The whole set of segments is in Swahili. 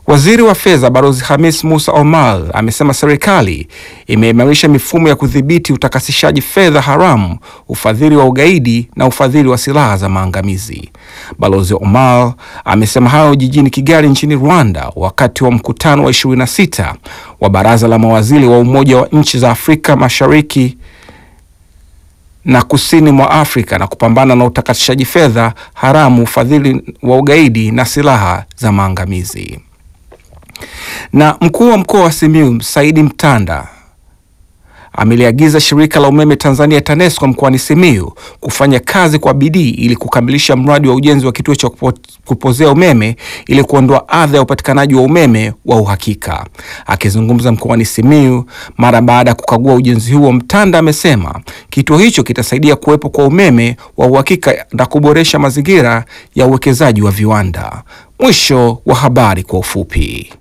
Waziri wa Fedha Balozi Hamis Musa Omar amesema serikali imeimarisha mifumo ya kudhibiti utakasishaji fedha haramu, ufadhili wa ugaidi na ufadhili wa silaha za maangamizi. Balozi Omar amesema hayo jijini Kigali nchini Rwanda wakati wa mkutano wa 26 wa Baraza la Mawaziri wa Umoja wa Nchi za Afrika Mashariki na kusini mwa Afrika na kupambana na utakatishaji fedha haramu, ufadhili wa ugaidi na silaha za maangamizi. Na mkuu wa mkoa wa Simiyu Saidi Mtanda ameliagiza shirika la umeme Tanzania TANESCO mkoani Simiyu kufanya kazi kwa bidii ili kukamilisha mradi wa ujenzi wa kituo cha kupo, kupozea umeme ili kuondoa adha ya upatikanaji wa umeme wa uhakika. Akizungumza mkoani Simiyu mara baada ya kukagua ujenzi huo, Mtanda amesema kituo hicho kitasaidia kuwepo kwa umeme wa uhakika na kuboresha mazingira ya uwekezaji wa viwanda. Mwisho wa habari kwa ufupi.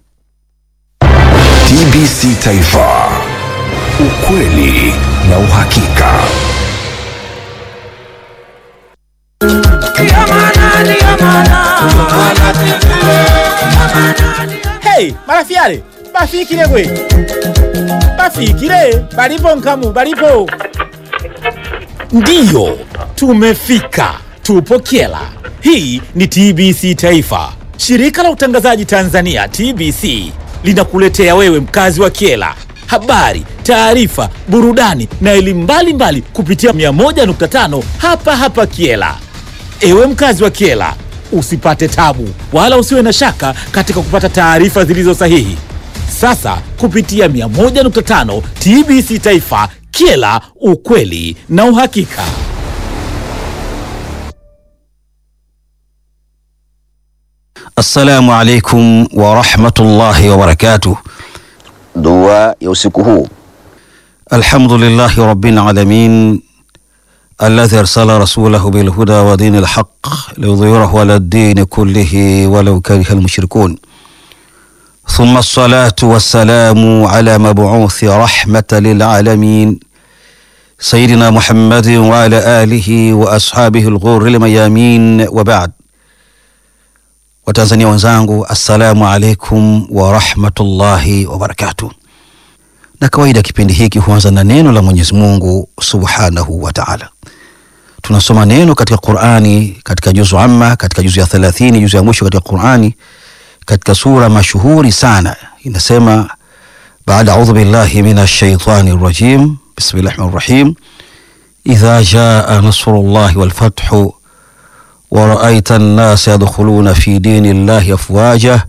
TBC Taifa, ukweli na uhakika. Hey, marafiale bafikile gwe bafikile balipo nkamu balipo ndiyo tumefika tupo kyela hii ni tbc taifa shirika la utangazaji tanzania tbc linakuletea wewe mkazi wa kyela habari taarifa burudani na elimu mbalimbali kupitia 101.5 hapa hapa kyela Ewe mkazi wa Kiela, usipate tabu wala usiwe na shaka katika kupata taarifa zilizo sahihi. Sasa kupitia 101.5 TBC Taifa, Kiela, ukweli na uhakika. Assalamu alaikum warahmatullahi wabarakatuh. Dua ya usiku huu. Alhamdulillahi rabbil alamin alladhi arsala rasulahu bilhuda wa dini lhaq liyudhhirahu ala ddini kullihi walau kariha almushrikun thumma assalatu wassalamu ala mabuuthi rahmatan lilalamin sayidina muhammadin wa ala alihi wa ashabihi lghurri lmayamin wa ba'd Watanzania wenzangu, assalamu alaikum warahmatullahi wabarakatuh. Na kawaida kipindi hiki huanza na neno la Mwenyezi Mungu subhanahu wa taala. Tunasoma neno katika Qurani, katika juzu amma, katika juzu ya 30, juzu ya mwisho katika Qurani, katika sura mashuhuri sana inasema, baada audhu billahi minash shaitani rajim, bismillahi rahmani rahim, idha jaa nasrullahi wal fathu ورأيت الناس يدخلون في دين الله أفواجا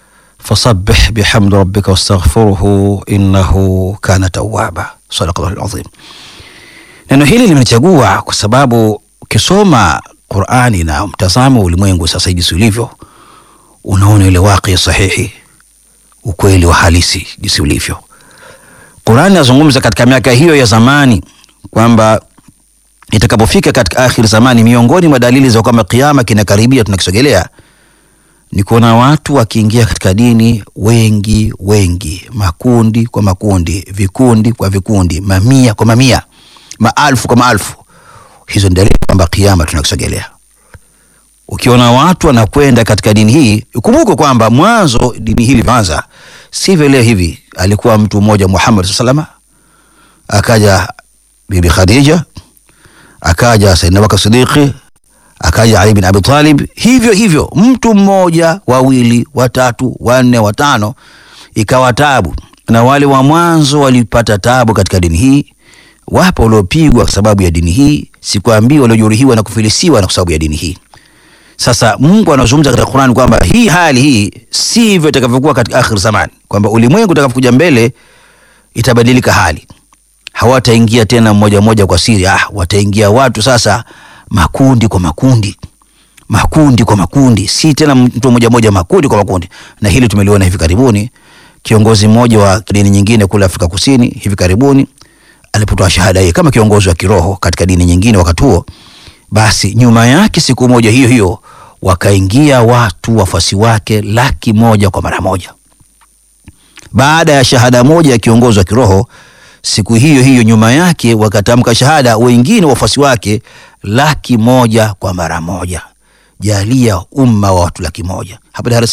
فسبح بحمد ربك واستغفره إنه كان توابا صدق الله العظيم neno hili limechagua kwa sababu ukisoma Qur'ani na mtazamo ulimwengu sasa jinsi ulivyo unaona ile waqi sahihi ukweli wa halisi jinsi ulivyo Qur'ani inazungumza katika miaka hiyo ya zamani kwamba itakapofika katika akhir zamani, miongoni mwa dalili za kwamba kiama kinakaribia, tunakisogelea, ni kuona watu wakiingia katika dini wengi wengi, makundi kwa makundi, vikundi kwa vikundi, mamia kwa mamia, maalfu kwa maalfu. Hizo ni dalili kwamba kiama tunakisogelea. Ukiona watu wanakwenda katika dini hii, ukumbuke kwamba mwanzo dini hii ilianza sivyo leo hivi. Alikuwa mtu mmoja Muhammad sallallahu akaja Bibi Khadija akaja Saidina Abubakar Siddiqi, akaja Ali bin Abi Talib, hivyo hivyo, mtu mmoja, wawili, watatu, wanne, watano, ikawa tabu. Na wale wa mwanzo walipata tabu katika dini hii. Wapo waliopigwa kwa sababu ya dini hii, sikwambii waliojeruhiwa na kufilisiwa na kwa sababu ya dini hii. Sasa Mungu anazungumza katika Qur'an kwamba hii hali hii sivyo itakavyokuwa katika akhir zaman, kwamba ulimwengu utakapokuja mbele itabadilika hali hawataingia tena mmoja mmoja kwa siri. Ah, wataingia watu sasa makundi kwa makundi, makundi kwa makundi, si tena mtu mmoja mmoja, makundi kwa makundi. Na hili tumeliona hivi karibuni, kiongozi mmoja wa dini nyingine kule Afrika Kusini hivi karibuni alipotoa shahada hii kama kiongozi wa kiroho katika dini nyingine wakati huo, basi nyuma yake siku moja hiyo hiyo wakaingia watu wafuasi wake laki moja kwa mara moja, baada ya shahada moja ya kiongozi wa kiroho siku hiyo hiyo nyuma yake wakatamka shahada wengine wafuasi wake laki moja kwa mara moja. Jalia umma wa watu laki moja hapa Dar es